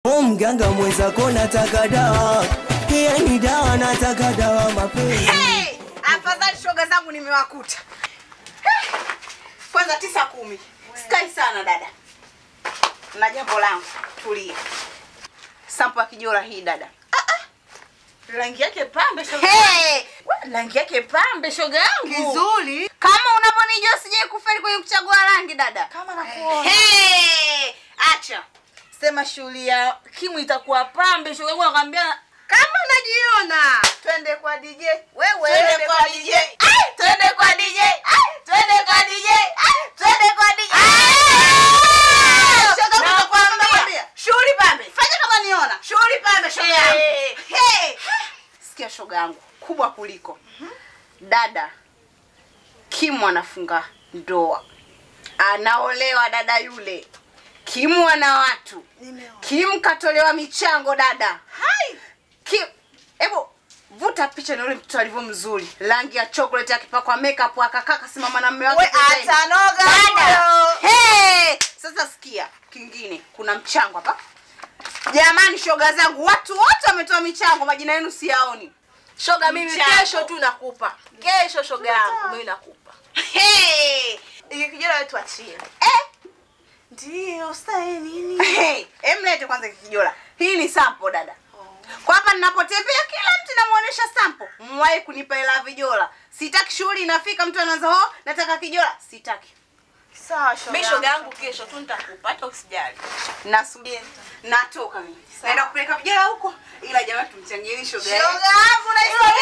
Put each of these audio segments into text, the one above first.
O mganga mwenzako nataka dawa, yani dawa nataka dawa mapenzi. Hey! Afadhali shoga zangu nimewakuta. Hey! Kwanza tisa kumi. Sikai sana dada. Na jambo langu, tulia. Sampo ya kijora hii dada. Rangi yake pambe shoga. Hey! Rangi yake pambe shoga yangu. Kizuri. Kama unavyonijua sijai kufeli kwenye kuchagua rangi dada. Kama nakuona. Hey! Acha. Sema shughuli ya Kimu itakuwa pambe shoga yangu nakwambia Kama najiona. Twende kwa DJ. Wewe Twende kwa DJ. Ai, twende kwa DJ. Ai, twende kwa DJ. Ai, twende kwa DJ. Shoga Na yangu kwambia. nakwambia. Shughuli pambe. Fanya kama niona. Shughuli pambe shoga yangu. Hey. Hey. Sikia shoga yangu kubwa kuliko. Dada Kimu anafunga ndoa. Anaolewa dada yule. Kimu ana watu. Kim katolewa michango dada. Hai. Kim, hebu vuta picha na yule mtoto alivyo mzuri. Rangi ya chocolate akipakwa makeup akakaa kasimama na mume wake. We, pembeni. atanoga Dada. huyo. Hey! Sasa sikia, kingine kuna mchango hapa. Jamani shoga zangu, watu wote wametoa michango, majina yenu siyaoni. shoga mimi Mchango. kesho tu nakupa. Kesho shoga yangu mimi nakupa. Hey! Iki kijana wetu achie. Eh! Ndio, sasa nini? Hey, emlete kwanza hiki kijola. Hii ni sample dada. Kwa hapa ninapotembea kila mtu namuonesha sample. Mwahi kunipa hela ya vijola. Sitaki shughuli inafika mtu anaanza ho, nataka kijola. Sitaki. Sawa shoga. Mimi shoga yangu kesho tu nitakupa hata usijali. Nasubiri. Natoka mimi. Naenda kupeleka vijola huko. Ila jamani tumchangieni shoga. Shoga yangu. yangu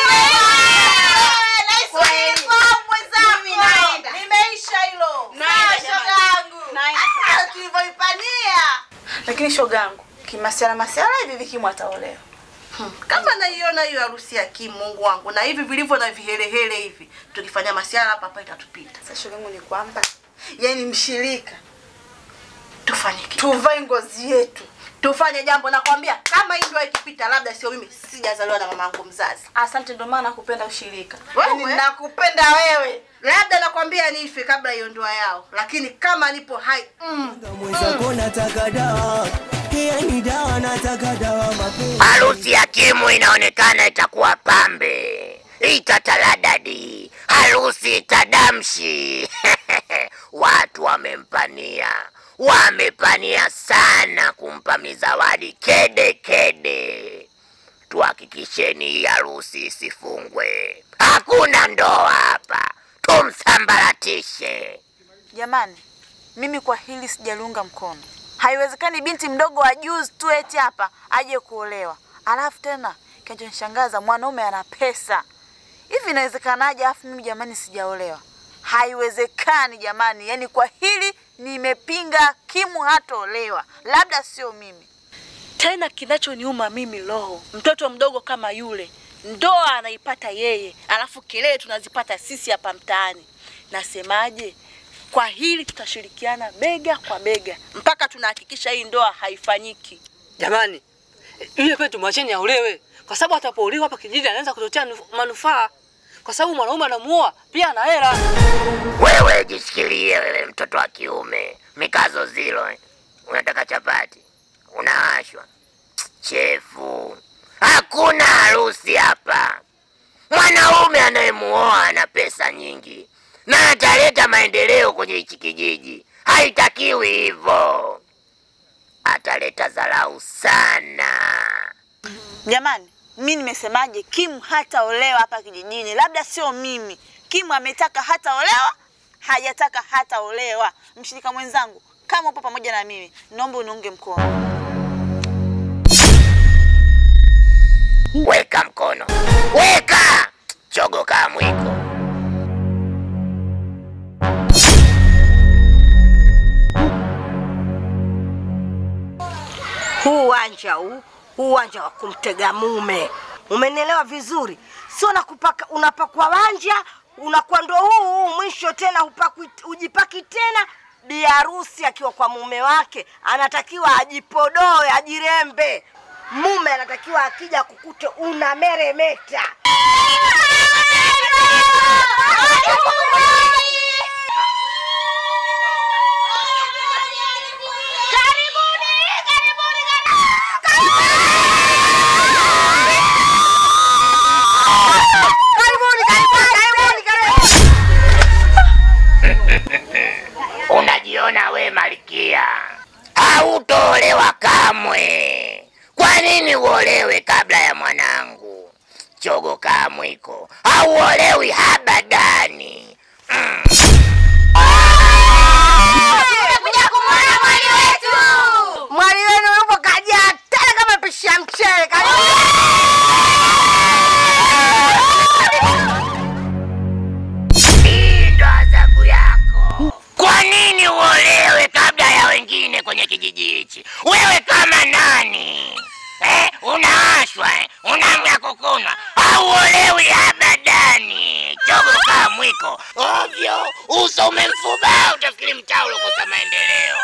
Kweli. Mimi naenda. Nimeisha hilo. Naenda, Sawa, shoga jamani. yangu. Naenda. Ah, tulivyoipania. Lakini shoga yangu, kimasiala masiala hivi Kimu ataolewa. Kama naiona hiyo harusi ya Kimu Mungu wangu na hivi vilivyo na vihelehele hivi tukifanya masiala hapa hapa itatupita. Sasa shoga yangu ni kwamba yani mshirika tufanye kitu. Tuvae ngozi yetu. Tufanye jambo nakwambia kama hii ndio ikipita labda sio mimi sijazaliwa na mamangu mzazi. Asante ndio maana nakupenda ushirika. Wewe? nakupenda wewe. Labda nakwambia nife kabla hiyo ndoa yao. Lakini kama nipo hai mm. Mganga mwenzako nataka dawa, yani dawa nataka dawa mapenzi. Harusi ya Kimu inaonekana itakuwa pambe, itataladadi, harusi itadamshi. Watu wamempania, wamepania sana kumpa mizawadi kede kede. Tuhakikisheni hii harusi isifungwe, hakuna ndoa hapa, tumsambaratishe. Jamani, mimi kwa hili sijaliunga mkono. Haiwezekani binti mdogo wa juzi tu eti hapa aje kuolewa, alafu tena kinachonishangaza mwanaume ana pesa. Hivi inawezekanaje? Alafu mimi jamani, sijaolewa. Haiwezekani jamani, yaani kwa hili nimepinga. Kimu hataolewa, labda sio mimi. Tena kinachoniuma mimi roho, mtoto mdogo kama yule, ndoa anaipata yeye, alafu kelele tunazipata sisi hapa mtaani. Nasemaje? Kwa hili tutashirikiana bega kwa bega mpaka tunahakikisha hii ndoa haifanyiki. Jamani, yule pale tumwacheni aolewe, kwa sababu atapoolewa hapa kijiji anaweza kutotea nuf- manufaa, kwa sababu mwanaume anamuoa pia ana hela. Wewe jishikilie wewe, mtoto wa kiume, mikazo zilo. eh. Unataka chapati, unaashwa chefu. Hakuna harusi hapa. Mwanaume anayemuoa ana pesa nyingi na ataleta maendeleo kwenye hichi kijiji. Haitakiwi hivyo, ataleta dharau sana. Jamani, mi nimesemaje? Kimu hataolewa hapa kijijini, labda sio mimi. Kimu ametaka hataolewa, hajataka hataolewa. Mshirika mwenzangu, kama upo pamoja na mimi, naomba uniunge mkono. Weka mkono, weka chogo kaa mwiko. huu uwanja huu huu uwanja wa kumtega mume umenielewa vizuri sio nakupaka unapakwa wanja unakuwa ndo huu huu mwisho tena hupakwi, ujipaki tena bi harusi akiwa kwa mume wake anatakiwa ajipodoe ajirembe mume anatakiwa akija kukute una meremeta Kwa nini uolewe kabla ya mwanangu? Chogo kaa mwiko, hauolewi habadani. Mm. Tumekuja kumwona mwali wetu. Mwali wenu yupo kajaa tena kama pishi ya mchele. Hii ndo adhabu yako. Kwa nini uolewe kabla ya wengine kwenye kijiji hichi? Wewe kama nani eh? Unaashwa eh? Unamya kukunwa, hauolewi abadani. Chogo kaa mwiko ovyo, uso umemfubaa, utafikiri mtaa ulokosa maendeleo.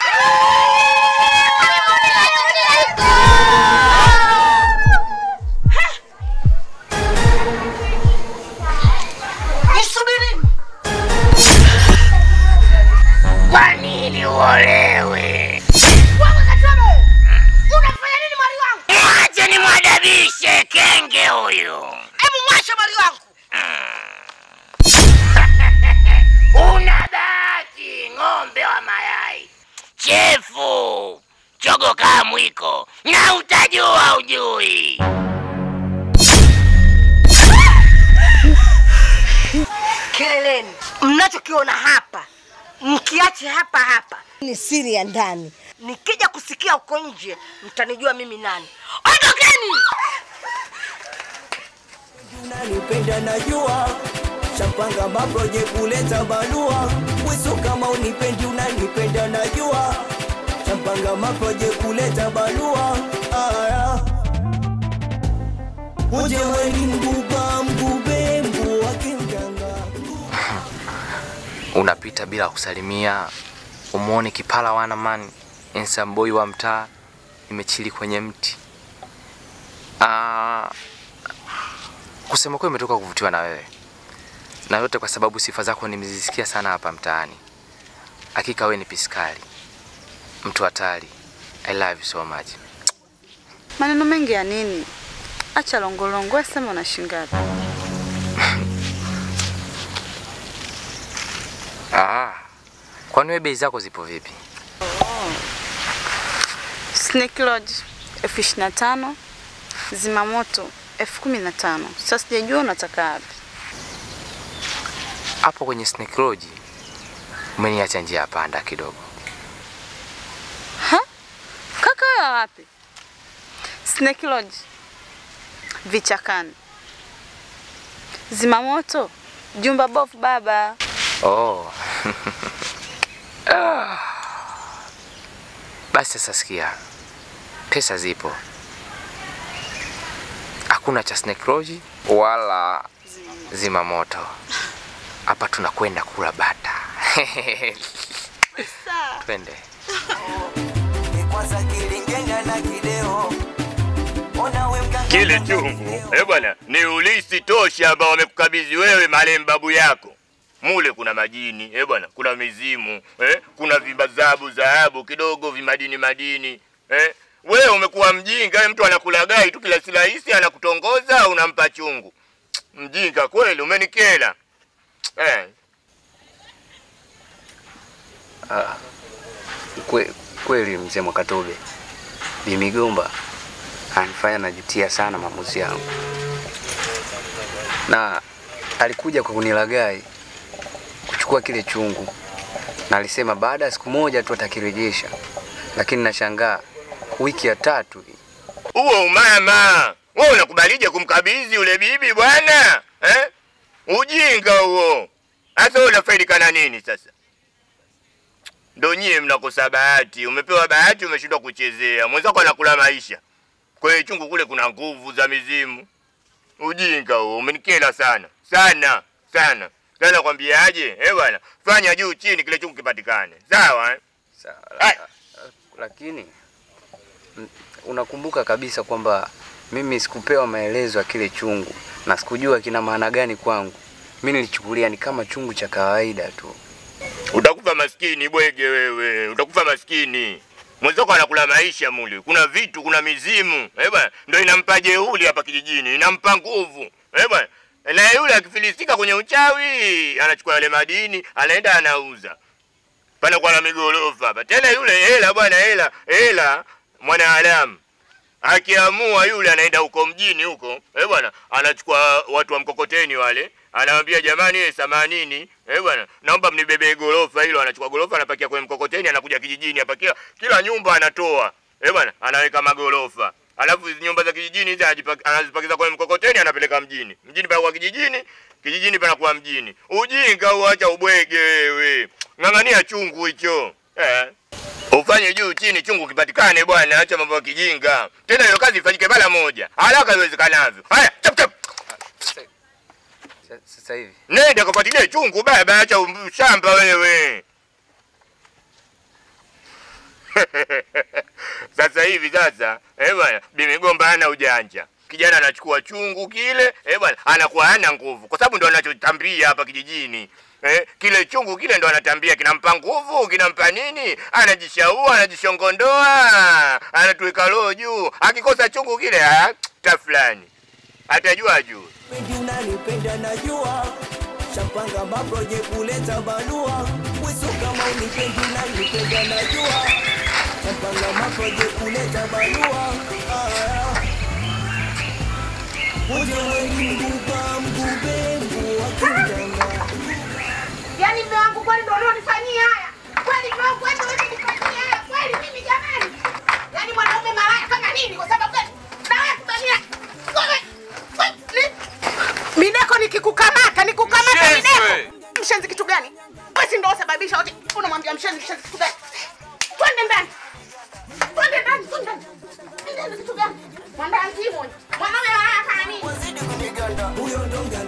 Nisubirini. Kwa nini uolewe? Unafanya nini mwali wangu? Mwache nimwadabishe kenge huyu. Hebu mwashe mwali wangu. Una bahati, ng'ombe wa mayai, chefu, chogo kaa mwiko, na utajua ujui. Keleleni. Mnachokiona hapa mkiache hapa hapa ni siri ya ndani. Nikija kusikia huko nje mtanijua mimi nani. Ondokeni! unanipenda najua shapanga maproje kuleta balua wisu kama unipendi unanipenda najua shapanga maproje kuleta balua aya uje weni mguba mgube mbu wake mganga unapita bila kusalimia, umuone kipala wana man ensamboi wa mtaa imechili kwenye mti. Ah, kusema kweli imetoka kuvutiwa na wewe, na yote kwa sababu sifa zako nimezisikia sana hapa mtaani. Hakika wewe ni piskali, mtu hatari. I love you so much. Maneno mengi ya nini? Acha longolongo, wewe sema una shilingi ngapi? Ah, kwani wewe bei zako zipo vipi? Snake Lodge elfu ishirini na tano, zimamoto elfu kumi na tano. Sasa sijajua unataka wapi. Hapo kwenye Snake Lodge umeniacha njia ya panda kidogo. Ha? Kaka wewe wapi? Snake Lodge vichakani, zimamoto jumba bofu baba. Oh. Ah. Basi sasa sikia, pesa zipo, hakuna cha Snake Lodge wala zima moto. Hapa tunakwenda kula bata. Twende. kwanza kilingenya na kideo ona we mganga Kile chungu eh bwana, ni ulisi tosha ambao wamekukabidhi wewe marehemu babu yako. Mule kuna majini eh bwana, kuna mizimu eh, kuna vibazabu dhahabu kidogo vimadini madini eh. Wewe umekuwa mjinga, eh, mtu anakulagai tu kila silahisi anakutongoza unampa chungu. Mjinga kweli, umenikela eh. Ah, kwe, kweli mzee Mwakatobe, Bi Migomba anifanya najutia sana maamuzi yangu, na alikuja kwa kunilagai kuchukua kile chungu, na alisema baada ya siku moja tu atakirejesha, lakini nashangaa wiki ya tatu hii Huo umama, wewe unakubalije kumkabidhi yule bibi bwana eh? Ujinga huo. Sasa wewe unafaidika na nini sasa? Ndo nyie mnakosa bahati. Umepewa bahati, umeshindwa kuchezea. Mwenzako anakula maisha. Kwenye chungu kule kuna nguvu za mizimu. Ujinga huo, umenikela sana sana sana. Sasa nakwambiaje? Eh bwana, fanya juu chini, kile chungu kipatikane. Sawa eh? Sawa, Ai. lakini mm, unakumbuka kabisa kwamba mimi sikupewa maelezo ya kile chungu na sikujua kina maana gani kwangu. Mimi nilichukulia ni kama chungu cha kawaida tu. Utakufa maskini bwege wewe, utakufa maskini. Mwenzako anakula maisha muli, kuna vitu, kuna mizimu eh bwana, ndio inampa jeuli hapa kijijini, inampa nguvu eh bwana. Na yule akifilisika kwenye uchawi, anachukua yale madini, anaenda anauza. Pana kwa na migorofa hapa. Tena yule hela bwana, hela, hela mwanadamu. akiamua yule anaenda huko mjini huko eh bwana anachukua watu wa mkokoteni wale anawambia jamani eh themanini eh bwana naomba mnibebee gorofa hilo anachukua gorofa anapakia kwenye mkokoteni anakuja kijijini hapa kila kila nyumba anatoa eh bwana anaweka magorofa alafu hizi nyumba za kijijini hizi anajipa- anazipakiza kwenye mkokoteni anapeleka mjini mjini panakuwa kijijini kijijini panakuwa mjini ujinga uacha ubwege wewe ng'ang'ania chungu hicho eh. ufanye juu chini chungu kipatikane bwana acha mambo ya kijinga tena hiyo kazi ifanyike mara moja haraka iwezekanavyo haya chap chap Sa- Sasa hivi nenda kafuatilie chungu baba acha um- shamba wewe sasa hivi sasa eh bwana bimigomba hana ujanja kijana anachukua chungu kile eh bwana anakuwa hana nguvu kwa sababu ndo anachotambia hapa kijijini Eh, kile chungu kile ndo anatambia kinampa nguvu kinampa nini anajishaua anajishongondoa anatuweka roho juu akikosa chungu kile ah, ta fulani atajua juu Pendi unanipenda najua Shapanga maproje kuleta balua Weso kama unipendi unanipenda najua Shapanga maproje kuleta balua ah. Uje weni mguba mgube mgu wa kijana Yaani mume wangu kweli ndio unanifanyia haya? Kweli mume wangu kweli ndio unanifanyia haya? Kweli mimi jamani? Yaani mwanaume malaya kama nini kwa sababu gani? Na wewe kufanyia wewe wewe Mineko nikikukamata nikukamata Mineko. Mshenzi kitu gani? Wewe si ndio sababisha wote. Unamwambia mshenzi mshenzi kitu gani? Twende ndani. Twende ndani, twende ndani. Twende ndani kitu gani? Mwandazi mmoja. Mwanaume malaya kama nini? Huyo ndo